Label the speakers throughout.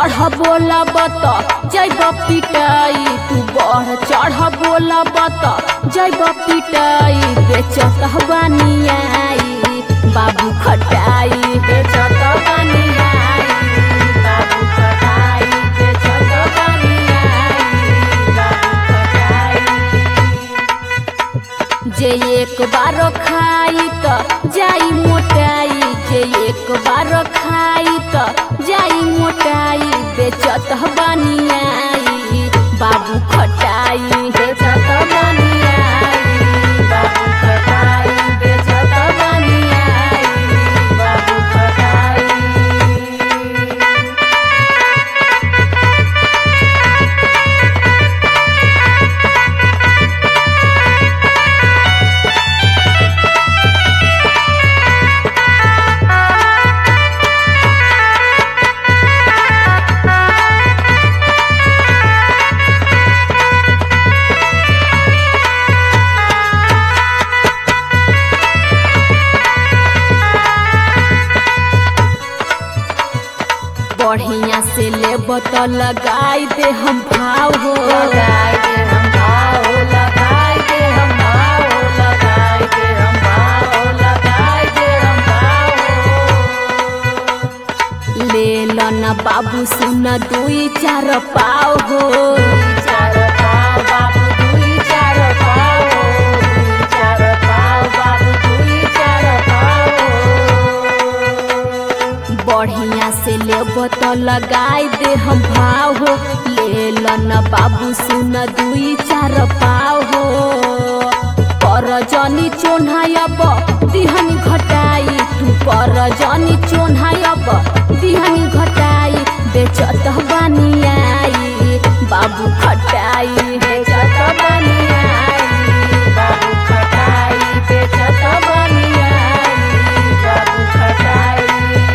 Speaker 1: चढ़ बोला बत जैब पिटाई तू बढ़ चढ़ बोला बत जैब पिटाई बेचत बनियाई बाबू खटाई बेचत बनियाई बाबू खटाई बेचत बनियाई बाबू खटाई जे एक बार खाई त जाई मोटाई जे एक बार खाई त जाई मोटाई बेचत बनियाई बाबू खटाई बेचत बनियाई बाबू खटाई बेचत बनियाई बाबू खटाई बढ़िया से ले तो लगाई दे हम भाव हो लगाई दे हम भाव लगाई दे हम भाव लगाई दे हम भाव लगाई दे हम भाव ले लो ना बाबू सुन दुई चार पाव हो चार पाव बाबू दुई चार पाव दुई चार पाव बाबू दुई चार पाव बढ़िया से लेब तो लगाई दे हम भाव हो ले लो न बाबू सुन दुई चार पाव हो पर जनी चोन्हायब दिहनी घटाई तू पर जनी चोन्हायब दिहनी घटाई बेचत बनियाई बाबू खटाई बेचत बनियाई बाबू खटाई बेचत बनियाई बाबू खटाई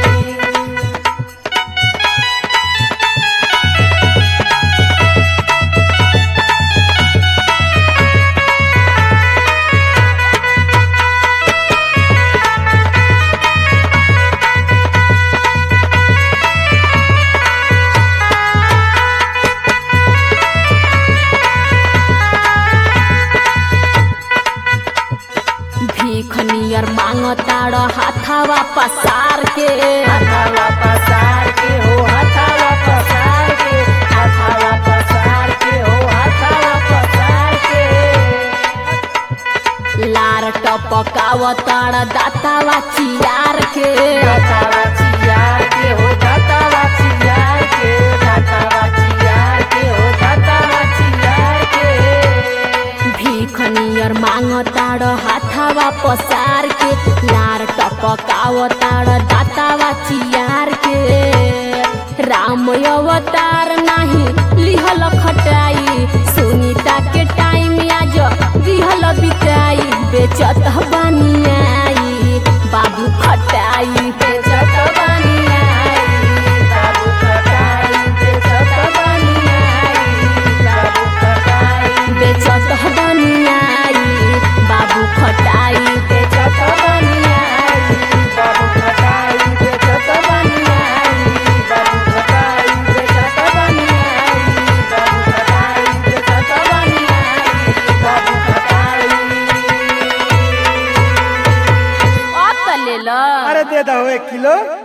Speaker 1: भीख नियर मांगताड़ हाथावा पसार के हाथावा पसार के हो हाथावा पसार के हाथावा पसार के हो हाथावा पसार के लार टपकावताड़ दातावा चियार के दातावा चियार के हो दातावा चियार के दातावा चियार के हो दातावा चियार के भीख नियर मांगताड़ हाथावा पसार के लार टपकावताड़ दातावा चियार के राम अवतार नाही लिहल खटाई सुनीता के टाइम आज दिहल बिताई बेचत बनियाई बाबू खटाई बेचत बनियाई बाबू खटाई बेचत बनियाई बाबू खटाई बेचत बनियाई बाबू खटाई बेचत बनियाई बाबू खटाई बेचत बनियाई बाबू खटाई बेचत बनियाई बाबू खटाई बेचत बनियाई बाबू खटाई अब त ले ल
Speaker 2: अरे दे दो एक किलो